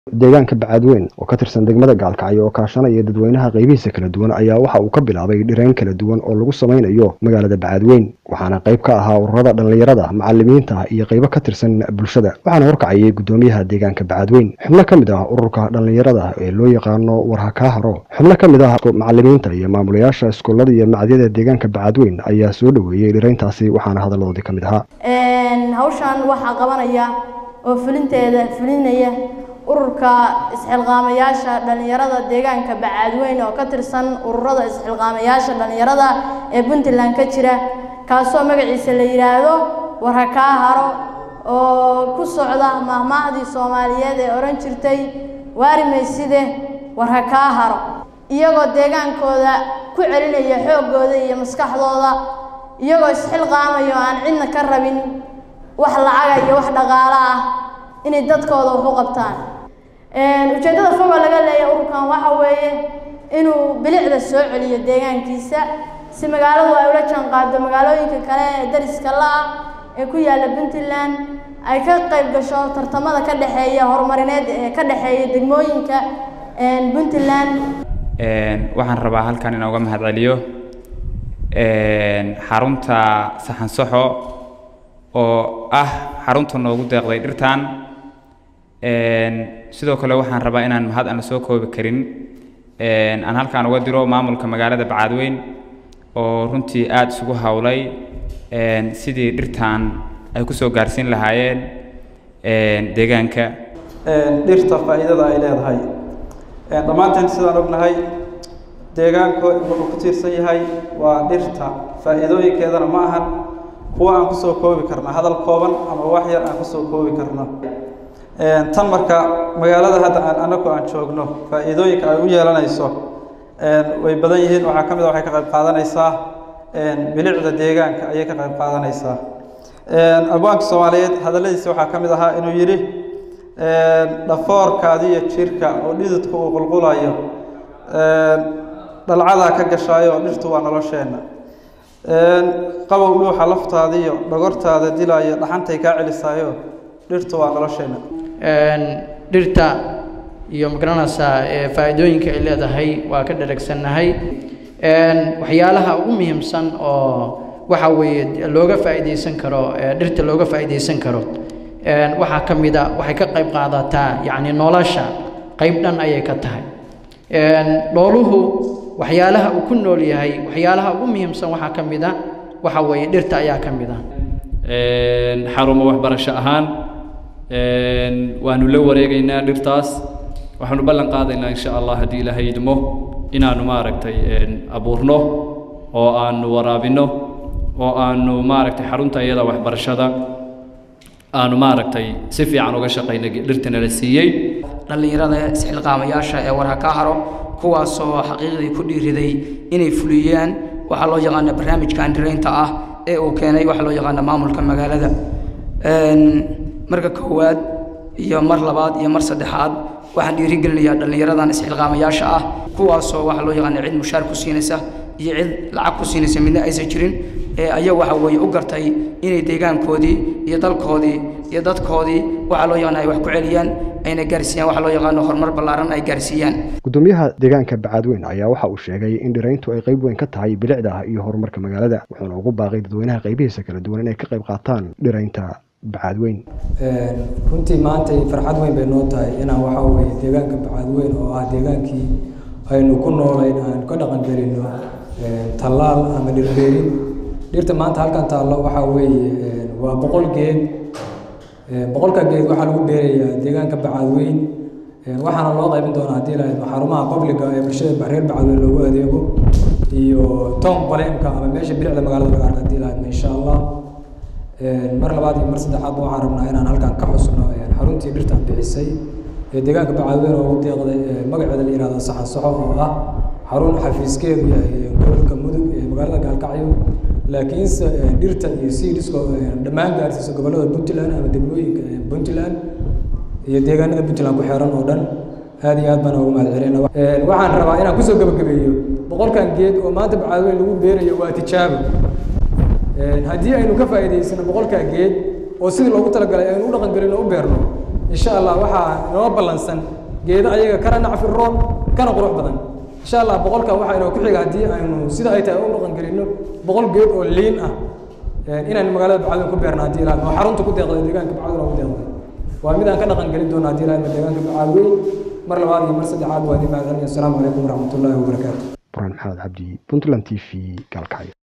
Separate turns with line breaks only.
deegaanka bacaadweyn oo ka tirsan degmada gaalkacyo oo kaashanaya dadweynaha qaybihiisa kala duwan ayaa waxa uu ka bilaabay dhirayn kala duwan oo lagu samaynayo magaalada bacaadweyn waxaana qayb ka ahaa ururada dhallinyarada macalimiinta iyo qaybo ka tirsan bulshada waxaana horkacayay guddoomiyaha deegaanka bacaadweyn xubno ka mid ah ururka dhallinyarada ee loo yaqaano warhakaaharo xubno ka mid ah macalimiinta iyo maamulayaasha iskuullada iyo macadyada deegaanka bacaadweyn ayaa soo dhoweeyey dhirayntaasi waxaana hadalladoodii ka mid ahaa
hawshan waxaa qabanaya oo fulinteeda fulinaya ururka isxilqaamayaasha dhallinyarada deegaanka bacaadweyn oo ka tirsan ururada isxilqaamayaasha dhallinyarada ee puntland ka jira kaasoo magaciisa la yidhaahdo warhakaa haro oo ku socda mahmaahdii soomaaliyeed ee odhan jirtay waarimayside warhakaa haro iyagoo deegaankooda ku celinaya xooggooda iyo maskaxdooda iyagoo isxilqaamaya oo aan cidna ka rabin wax lacaga iyo wax dhaqaalo ah inay dadkooda wax u qabtaan ujeeddada foga laga leeya ururkan waxa weeye inuu bilicda soo celiyo deegaankiisa si magaaladu ay ula jaanqaado magaalooyinka kale ee dariska la-ah ee ku yaalla puntland ay ka qayb gasho tartamada ka dhexeeya horumarineed ee ka dhexeeya degmooyinka puntland
waxaan rabaa halkan inaan uga mahad celiyo xarunta saxansaxo oo ah xarunta noogu deeqday dhirtan sidoo kale waxaan rabaa inaan mahad aan la soo koobi karin aan halkaan uga diro maamulka magaalada bacaadweyn oo runtii aada isugu howlay sidii dhirtan ay kusoo gaarsiin lahaayeen deegaanka
dhirta faa'iidada ay leedahay dhammaanteen sidaan ognahay deegaanku wuxuu ku tiirsan yahay waa dhirta faa'iidooyinkeedana ma ahan kuwa aan kusoo koobi karna hadal kooban ama wax yar aan kusoo koobi karno tan marka magaalada hadda aan anagu aan joogno faa'iidooyinka ay u yeelanayso way badan yihiin waxaa ka mid a waxay ka qayb qaadanaysaa bilicda deegaanka ayay ka qayb qaadanaysaa abwaanka soomaaliyeed hadalladiisa waxaa ka mid ahaa inuu yidhi dhafoorkaadi iyo jirka oo dhididka uu qulqulayo dhalcadaa ka gashaayo oo dhirtu waa nolosheenna qabow dhuuxa laftaadiiyo dhogortaada dilaayo dhaxantay kaa celisaayo dhirtu waa nolosheenna
dhirta iyo magaranaysaa faa'iidooyinka ay leedahay waa ka dharagsannahay waxyaalaha ugu muhiimsan oo waxa weeye looga faa'iidaysan karo dhirta looga faa'iidaysan karo waxaa ka mid a waxay ka qayb qaadataa yacni nolosha qayb dhan ayay ka tahay dhooluhu waxyaalaha uu ku nool yahay waxyaalaha ugu muhiimsan waxaa ka mid a waxa weeye dhirta ayaa ka mid ah
xarumo waxbarasho ahaan waanu la wareegaynaa dhirtaas waxaanu ballan qaadaynaa insha allah haddii ilaahay idmo inaanu maaragtay abuurno oo aanu waraabinno oo aanu maaragtay xarunta iyada waxbarashada aanu maaragtay si fiican uga shaqayna dhirtana la siiyey
dhallinyarada isxilqaamayaasha ee warha ka haro kuwaasoo xaqiiqdii ku dhiiriday inay fuliyaan waxaa loo yaqaana barnaamijka andiraynta ah ee uu keenay waxaa loo yaqaana maamulka magaalada marka koowaad iyo mar labaad iyo mar saddexaad waxaan dhiirigelinayaa dhallinyaradan isxilqaamayaasha ah kuwaasoo waxaa loo yaqaana cid mushaar ku siinaysa iyo cid lacag ku siinaysa midna aysan jirin ee ayaga waxa weeye u gartay inay deegaankoodii iyo dalkoodii iyo dadkoodii waxaa loo yaqaana ay wax ku celiyaan ayna gaarsiiyaan waxaa loo yaqaano horumar ballaaran ay gaarsiiyaan
guddoomiyaha deegaanka bacaadweyn ayaa waxa uu sheegay in dhirayntu ay qayb weyn ka tahay bilicda iyo horumarka magaalada wuxuuna ugu baaqay dadweynaha qaybihiisa kala duwan inay ka qayb qaataan dhiraynta bacaadweyn
runtii maanta farxad weyn bay noo tahay inaan waxaa weeye deegaanka bacaadweyn oo ah deegaankii aynu ku noolayn aan ka dhaqan gelino tallaal ama dhirbeerin dhirta maanta halkan taallo waxaa weeye waa boqol geed boqolka geed waxaa lagu beerayaa deegaanka bacaadweyn waxaana loo qaybin doonaa haddii lahayd xarumaha qabliga ee bulshada reer bacaadweyn loogu adeego iyo town baleemka ama meesha bilicda magaalada laga arka haddii lahayd insha allah mar labaad iyo mar saddexaad waxaan rabnaa inaan halkan ka xusno xaruntii dhirtan bixisay ee deegaanka bacaadweyn oo ugu deeqday magaceeda la yihahdo saxan saxo oo ah xarun xafiiskeedu yahay gobolka mudug ee magaalada gaalkacyo laakiinse dhirta iyo seedisco dhammaan gaarsiisa gobollada puntland ama degmooyinka puntland iyo deegaanada puntland ku xeeran oo dhan aad iyo aad baan ugu mahad celina waxaan rabaa inaan kusoo gabagabeeyo boqolkan geed oo maanta bacaadweyn lagu beerayo waa tijaabo haddii aynu ka faa'iidaysano boqolkaa geed oo sidii loogu talagalay aynu u dhaqan gelin oo u beerno insha allah waxaa inoo ballansan geedo ayaga kana nacfi roon kana qurux badan insha allah boqolka waxaa inoo ku xiga haddii aynu sida ay tahay u dhaqan gelino boqol geed oo liin ah inaynu magaalada bacadweyn ku beerna haddii ilaah oo xarunta ku deeqday deegaanka bacadweyn oo ku deeqday waa mid aan ka dhaqan gelin doono haddii ilaah deegaanka bacadweyn mar labaad iyo mar saddexaad waa idin mahadcelinayo asalaamu calaykum waraxmatullaahi wabarakaatu
burhaan maxamed cabdi puntland t v gaalkacyo